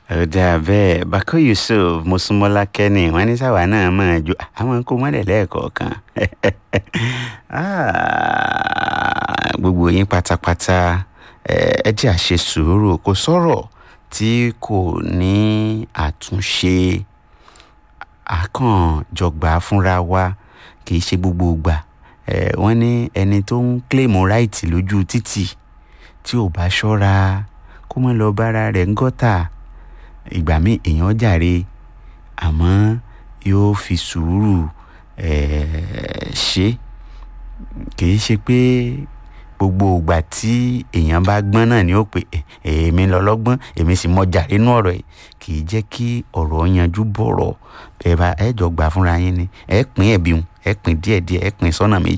ọ̀dà bẹ́ẹ̀ bako yusuf mosúnmọ́lá kẹ́ni wọ́n ní sáwà náà máa jó àwọn kó mọ́lẹ̀ lẹ́ẹ̀kọ̀ọ̀kan Ah, gbogbo yín pátápátá ẹ jẹ́ àṣe sùúrù kò sọ̀rọ̀ tí kò ní àtúnṣe àkànjọgbà fúnra wa kì í ṣe gbogbo ìgbà Eh, wọ́n ní ẹni tó ń kílèmù ráìtì lójú títì tí ò bá ṣọ́ra kó má lọ bára rẹ̀ ń gọ́tà ìgbà míì èèyàn jàre àmọ́ yóò fi sùúrù eh, ṣe kì í ṣe pé gbogbo ìgbà tí èèyàn bá gbọ́n náà ni ó pé èmi lọ́lọ́gbọ́n èmi sì mọ jàre nú ọ̀rọ̀ yìí kì í jẹ́ kí ọ̀rọ̀ yanjú bọ̀rọ̀ ẹ bá ẹ jọ gbà fúnra yín ni ẹ pín ẹ̀bí ẹ pín díẹ̀díẹ̀ ẹ pín sọ́nà méjì